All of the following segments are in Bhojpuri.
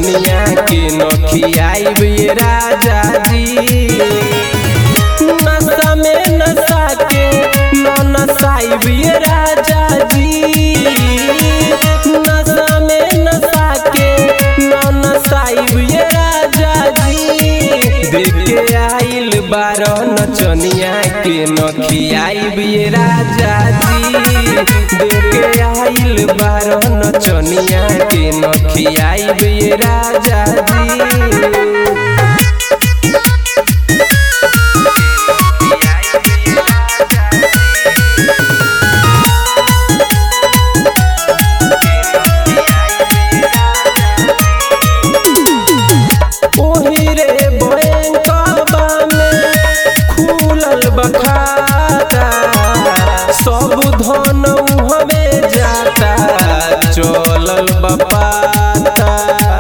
नचनिया के नखियाइब ये राजा जी नशा में नशा के न नसाइब ये राजा जी नशा में नशा के न नसाइब ये राजा जी देख के आइल बारह नचनिया के नखियाइब ये राजा जी देख के आइल बारह नचनिया के नखियाइब ये राजा जी ओही रे बैंकवा में खुलल बखाता सब धन हमें जाता चलल बपाता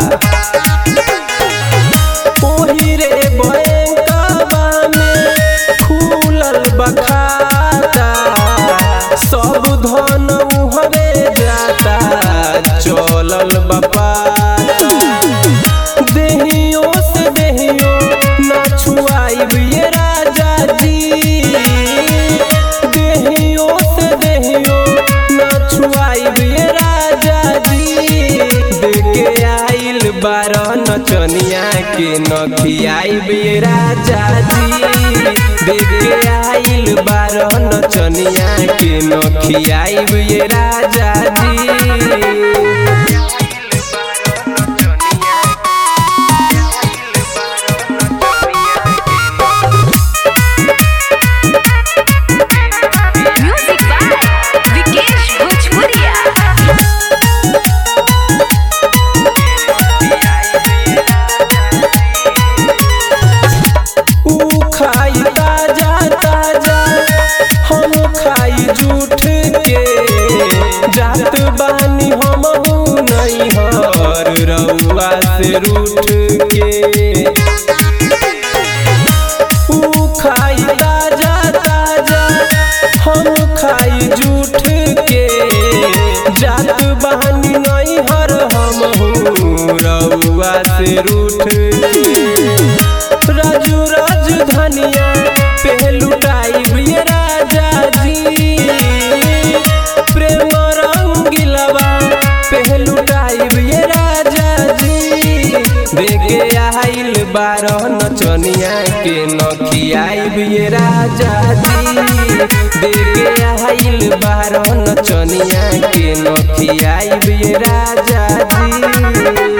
ओही रे बैंकवा में खुलल बखाता सब धन हमें जाता चलल बपाता देहियों से देहियों ना छुआइब ये राजा जी देहियों से देहियों ना छुआइब ये राजा जी देखे आइल बारह नचनिया के नखियाइब ये राजा जी देखे आइल बारह नचनिया के नखियाइब ये राजा जी Music by Vikesh Bhojpuria. ऊ खाई ताजा ताजा हम खाई झूठ के जात बानी हम नहीं हर रउआ से रूठ के ऊ खाई ताजा ताजा हम खाई झूठ के जात बानी नहीं हर हम रउआ से रूठ के राजू राजधानिया पे लुटाइब ये राजा जी प्रेम रंगिलवा पे लुटाइब ये राजा जी देखे आइल बारह नचनिया के नखियाइब ये राजा जी देखे आइल बारह नचनिया के नखियाइब ये राजा जी